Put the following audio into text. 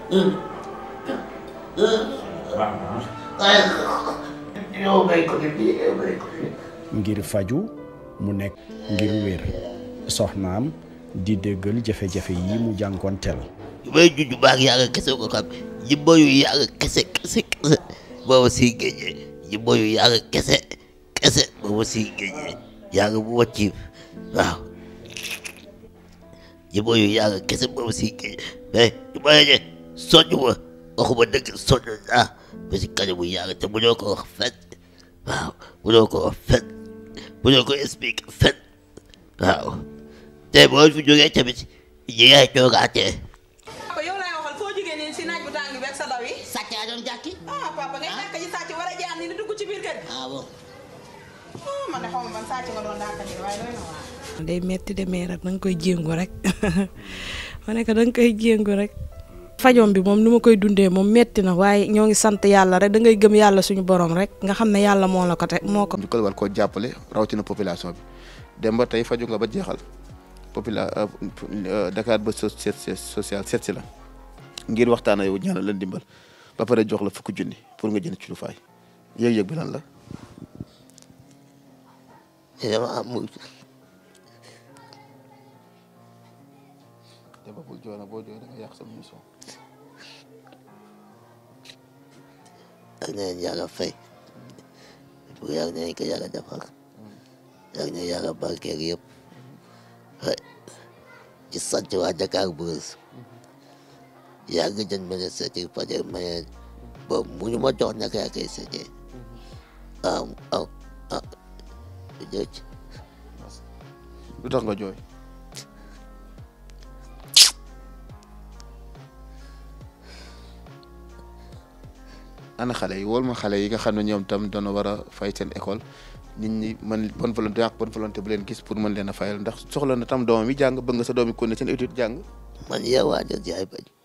yow may ko di bii yow may ko di ngir faju mu nekk ngir wér soxnaam di déggal jafe-jafe yi mu jànkoonteel may juju baag yàlla kese ko xam jimbo yu yàlla kese kese kese booba siy géejee jimbo yu yàlla kese kese booba siy géejee yàlla bu wàcciif waaw jimbo yu yàlla kese booba siy géejee mais ñu ma ne soññ ma waxuma dëgg soññ ah ba si kanamu yàlla te bu ñoo ko wax fen waaw bu ñoo ko wax fen bu ñoo ko expliqué fen waaw te boo fi jógee tamit ñi ngay toogaatee papa yow laay waxal foo jógee nii si naaj bu tàng bi ak sa daw yi. sàcc a doon jàkki ah papa ngay nekk ci sàcc war a jaar ni di dugg ci biir kër gi. ah bon ah man de xaw ma ban sàcc nga doon dàkkati waaye doy na waar. day metti de mais rek da nga koy jéngu rek ma ne ko da nga koy jéngu rek. fajom bi moom ni ma koy dundee moom metti na waaye ñoo ngi sant yàlla rek da ngay gëm yàlla suñu borom rek nga xam ne yàlla moo la ko te moo ko. njukkal war koo jàppale rawatina population bi dem ba tey faju nga ba jeexal popula Dakar ba social seet si la ngir waxtaan ak yow ñaanal leen dimbal ba pare jox la fukki junni pour nga jënd ci lu faay yëg-yëg bi lan la. dama am te ba bul jooy nag boo jooy da nga yàq sa mission. ak na leen yàlla fay pour yàlla nañ ko yàlla defar yàlla na yàlla barkeel yëpp ci sant waa Dakar Buzz yàgg jën ma ne seeti fajar ma ne boobu mu ñu ma jox naka yaa koy seetee ah ah ah jërëjëf lu tax nga jooy. ana xale yi wóol ma xale yi nga xam ne ñoom tam doona war a fay seen école nit ñi man bonne volonté ak bonne volonté bu leen gis pour mën leen a fayal ndax soxla na tam doomam yi jàng bëgg nga sa doom yi kon ne seen étude jàng man yow waa jël jaay bañ